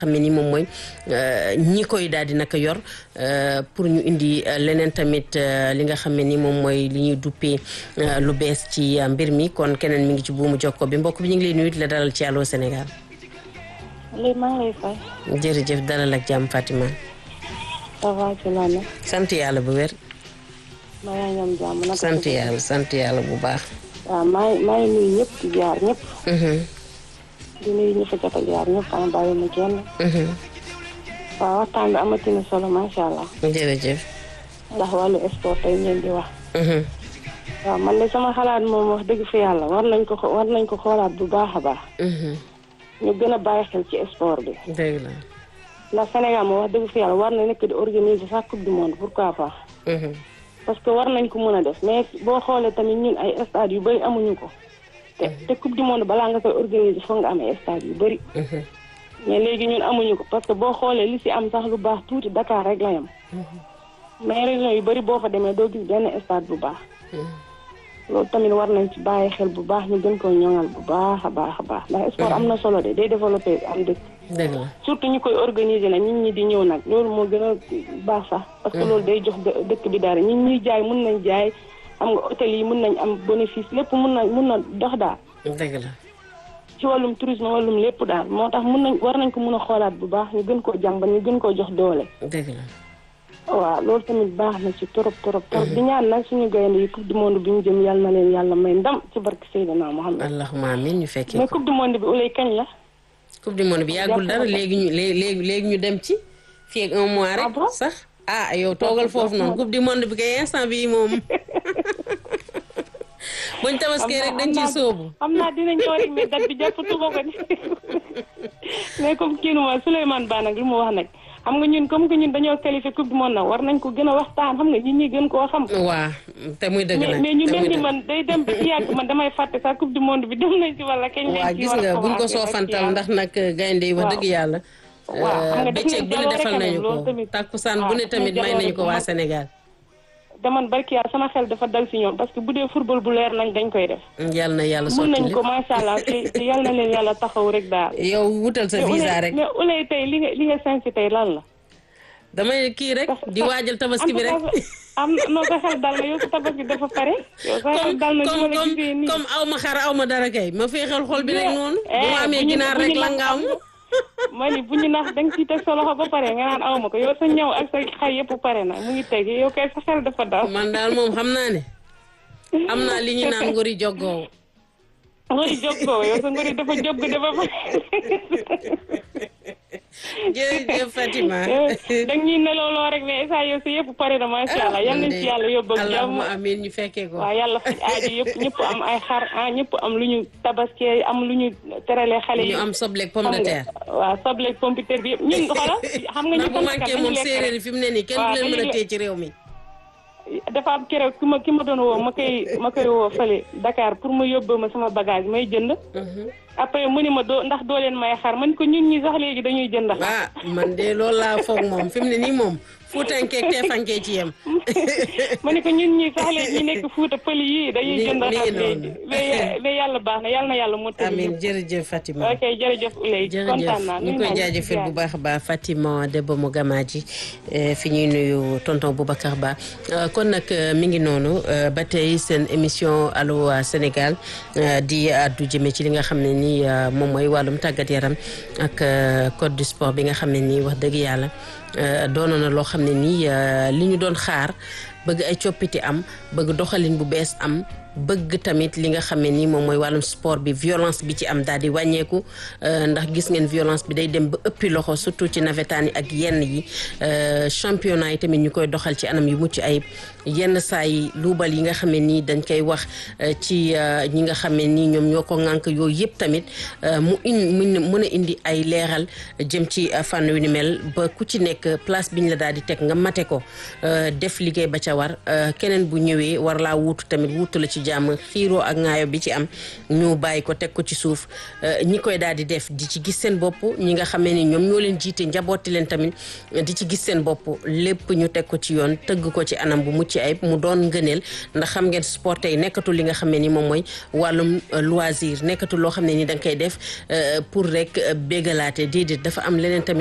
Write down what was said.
xam ne ni moom mooy ñi koy daal di naka yor pour ñu indi leneen tamit li nga xam ne ni moom mooy li ñuy duppee lu bees ci mbir mi kon keneen mi ngi ci buumu jokko bi mbokk bi ñu ngi lay nuyu di la dalal ci Allô Sénégal. léegi maa ngi lay fay. jërëjëf dalal ak jàmm Fatima. ça va ci la ne. sant yàlla bu wér. maa ngi am jàmm naka sant yàlla sant yàlla bu baax. waaw maa ngi maa ngi nuyu ñëpp di jaar ñëpp. di nuyu ñu fa jot a jaar ñëpp am bàyyi ma kenn. waaw waxtaan bi amati na solo macha allah. jërëjëf. ndax wàllu sport tey ngeen di wax. waaw man de sama xalaat moom wax dëgg fi yàlla war nañ ko war nañ ko xoolaat bu baax a baax. ñu gën a bàyyi xel ci sport bi. dëgg la. ndax Sénégal moom wax dëgg fi yàlla war na nekk di organiser sax coupe du monde pourquoi pas. parce que war nañ ko mën a def mais boo xoolee tamit ñun ay stade yu bëri amuñu ko. te te coupe du monde balaa nga koy organiser foog nga am ay stade yu bëri. mais léegi ñun amuñu ko parce que boo xoolee li si am sax lu baax tuuti Dakar rek la yam mais région yu bëri boo fa demee doo gis benn stade bu baax. loolu tamit war nañ ci bàyyi xel bu baax ñu gën koo ñoŋal bu baax a baax a baax ndax sport am na solo de day développé am dëkk. dëgg la surtout ñu koy organiser nag nit ñi di ñëw nag loolu moo gën a baax sax. parce que loolu day jox dëkk bi dara ñi ñuy jaay mun nañ jaay xam nga hôtel yi mun nañ am bénéfice lépp mun na mun na dox daal. dëgg la. ci wàllum tourisme wàllum lépp daal moo tax mun nañ war nañ ko mun a xoolaat bu baax ñu gën koo jàmbat ñu gën koo jox doole. dëgg la. waaw loolu tamit baax na ci trop trop trop di ñaan nag suñu gaynde yi coupe du monde bi ñu jëm yàlla na leen yàlla may ndam ci barke Seydina Mohamed. allahumma amiin ñu fekkee mais ko coupe du monde bi ulay kañ la. coupe du monde bi yàggul dara léegi ñu léegi léegi ñu dem ci fii ak un mois Ah rek bon sax ah yow toogal foofu noonu coupe du monde bi kay instant bii moom buñ tabaskee rek dañ ciy sóobu xam naa dina ñëw rek mais date bi jàppatu ko ko mais comme kii nu ma Souleymane Ba nag lu mu wax nag xam nga ñun comme que ñun dañoo qualifié coupe du monde nag war nañ ko gën a waxtaan xam nga nit ñi gën koo xam. waa te muy dëgg mais nag mais ñu te mel muy ni dëgg man day dem ba ci yàgg man damay fàtte sax coupe du monde bi dem nañ ci wala kañ lañ waa ci gis war a nga buñ ko commencé rek soofantal yàlla. ndax nag gaynde yi wax Waaw. dëgg yàlla Waaw, xam nga def bëccëg nañ bu ne jaloore defal quand même, nañu loolu ko tamit. tàkkusaan waaw, bu ne def nañ tamit may jaloore nañu ko bu waa mag. Sénégal dama barki yàlla sama xel dafa dal si ñoom parce que bu dee football bu leer nañ dañ koy def. yàlla na yàlla mun sotti nañ lépp ko macha allah te te yal na leen yàlla taxaw rek daal. yow wutal sa visa rek mais ulay tey li nga li nga sensi tey lan la. damay kii rek di waajal tabaski bi rek en tout cas, am noo sa xel dal na yow sa tabaski dafa pare. yow sa xel comme dal na comme ni ma la gisee comme nii. comme aw ma xar aw ma dara kay ma féexal xol bi rek Yeah. noonu Eh, bu ma amee bu ñu- ginaar bu ñu rek la nax nga am ma ni bu ñu nax da nga ciy teg sa loxo ba pare nga naan aw ma ko yow sa ñëw ak sa xay yëpp pare na mu ngi teg yow kay sa xel dafa dal. man daal moom xam naa ne am naa li ñu naan ngori joggoo ngori jokkoo yow sa ngori dafa jogg dafa pare. jërëjëf Fatima da ñuy nelawloo rek mais saa yow sa yëpp pare na macha allah yal nañ ci yàlla yóbbu ak jàmm. allahumma amiin ñu fekkee ko waaw yàlla faj aajo yëpp ñëpp am ay xar ah ñëpp am lu ñu tabaskee am lu ñu teralee xale yi. ñu am sobleeg pomme de terre waaw sobleeg pompiteer bi yëpp ñun xoolal xam nga ñu ndax bu manqué moom séeréer yi fi mu ne nii kenn du waaw leen mën a dañuy téye ci réew mi dafa am keroog ki ma ki ma doon woo ma koy ma koy woo fële Dakar pour ma yóbboo ma sama bagage may jënd. après mu ni ma doo ndax doo leen may xar man ko ñun ñi sax léegi dañuy jënd xar. ah man de loolu laa foog moom fi mu ne nii moom fuutankee teefankee ci yem ma ne ko ñun ñi sax léegi ñi nekk Fuuta pël yii dañuy Nii- jënd nii xar noonu. léegi mais mais yàlla baax na yàlla na yàlla mu tëdd amiin jërëjëf Fatima ok jërëjëf Ouleye kontaan naa jërëjëf ñu nuyu koy naa jaajëfal bu ziar. baax a baax Fatima Debbo mu Gamaaji eh, fi ñuy nuyu tonton Boubacar Ba Euh, kon nag euh, mi ngi noonu euh, ba tey seen émission Allô euh, Sénégal euh, di addu jëme ci li nga xam ne nii euh, moom mooy wàllum tàggat yaram ak euh, code du sport bi nga xam ne nii wax dëgg yàlla euh, doonoon na loo xam ne nii euh, li ñu doon xaar bëgg ay coppite am bëgg doxalin bu bees am bëgg tamit li nga xam ne nii moom mooy wàllum sport bi violence bi ci am daal di wàññeeku euh, ndax gis ngeen violence bi day dem ba ëppi loxo surtout ci nawetaan yi ak yenn yi euh, championnat yi tamit ñu koy doxal ci anam yu mucc ayib yenn saa yi luubal yi nga xam ne nii dañ koy wax euh, ci euh, ñi nga xam ne nii ñoom ñoo ko ŋànk yooyu yëpp tamit euh, mu in mun mën a indi ay leeral jëm ci euh, fànn wi ni mel ba ku ci nekk place biñ la daal di teg nga mate ko euh, def liggéey ba ca war euh, keneen bu ñëwee war laa wuutu tamit wuutu la ci ci jàmm xiiroo ak ŋaayo bi ci am ñu bàyyi ko teg ko ci suuf ñi koy daal di def di ci gis seen bopp ñi nga xamee ni ñoom ñoo leen jiite njabooti leen tamit di ci gis seen bopp lépp ñu teg ko ci yoon tëgg ko ci anam bu mucc ayib mu doon ngëneel ndax xam ngeen sport tey nekkatul li nga xamee ni moom mooy wàllum loisir nekkatul loo xam ne ni da nga koy def pour rek bégalaate déedéet dafa am leneen tamit